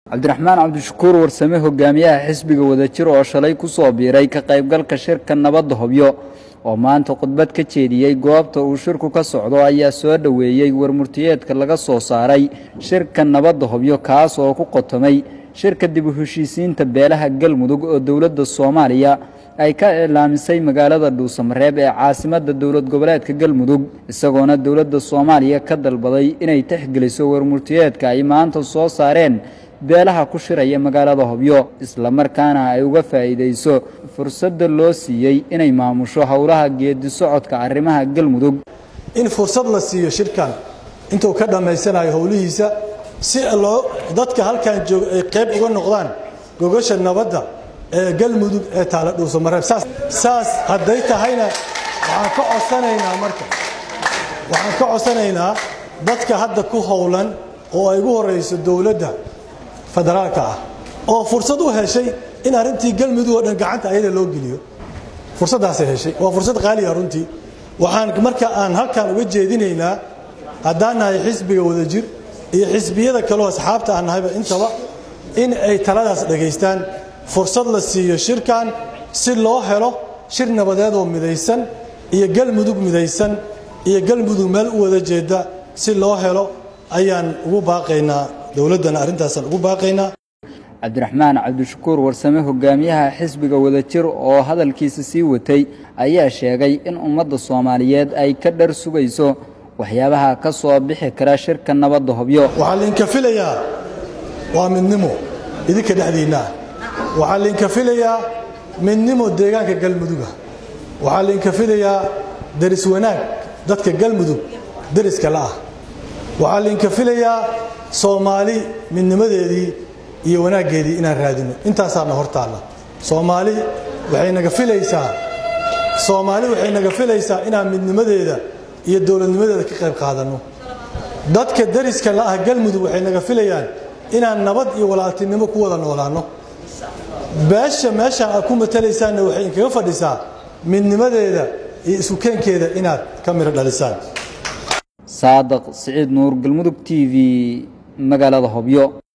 cabdiraxmaan cabdishakuur warsame hogaamiyaha xisbiga wadajir oo shalay ku soo biiray ka qaybgalka shirka nabadda hobyo oo maanta khudbad ka jeediyey goobta uu shirku ka socdo ayaa soo dhoweeyey warmurtiyeedka laga soo saaray shirka nabadda hobyo kaas oo ku qotomay shirka dib u heshiisiinta beelaha galmudug oo dowladda soomaaliya ay ka iclaamisay magaalada dhuusamareeb ee caasimadda dowlad goboleedka galmudug isagoona dowladda soomaaliya ka dalbaday inay tixgeliso warmurtiyeedka ay maanta soo saareen beelaha ku shiraya magaalada hobyo islamarkaana ay uga faa'iidayso fursadda loo siiyey inay maamusho howlaha geedi socodka arrimaha galmudug in fursad la siiyo shirkan intuu ka dhammaysanayo howlihiisa si loo dadka halkan jooga ay qayb uga noqdaan gogasha nabadda ee galmudug ee taala dhuusamareeb saas hadday tahayna waxaan ka codsanaynaa marka waxaan ka codsanaynaa dadka hadda ku howlan oo ay ugu horayso dowladda federaalka ah oo fursad u heshay in arrintii galmudug oo dhan gacanta ayada loo geliyo fursaddaasay heshay waa fursad qaaliya runtii waxaan marka aan halkan uga jeedinaynaa haddaan nahay xisbiga wadajir iyo xisbiyada kaleo asxaabta aan nahayba intaba in ay taladaas dhegaystaan fursad la siiyo shirkan si loo helo shir nabadeed oo midaysan iyo galmudug midaysan iyo galmudug meel u wada jeeda si loo helo ayaan ugu baaqaynaa dowladdana arrintaasaan ugu baaqaynaa cabdiraxmaan cabdishakuur warsame hogaamiyaha xisbiga wadajir oo hadalkiisa sii watay ayaa sheegay in ummadda soomaaliyeed ay ka dhar sugayso waxyaabaha ka soo bixi kara shirka nabadda hobyo waxaa lainka filayaa waa midnimo idinka dhexdiinna ah waxaa lainka filayaa midnimo deegaanka galmuduga waxaa lainka filayaa deris wanaag dadka galmudug deriska la'ah waxaa lainka filayaa soomaali midnimadeedii iyo wanaaggeedii inaan raadino intaasaana hor taalla soomaali waxay naga filaysaa soomaali waxay naga filaysaa inaan midnimadeeda iyo dowladnimadeeda ka qayb qaadanno dadka deriska la'ah galmudug waxay naga filayaan inaan nabad iyo walaaltinimo ku wada noolaanno beesha meeshaan aad ku matalaysaanna waxay inkaga fadhisaa midnimadeeda iyo isukeenkeeda inaad ka midho dhalisaan saadaq siciid nuur galmudug t v magaalada hobyo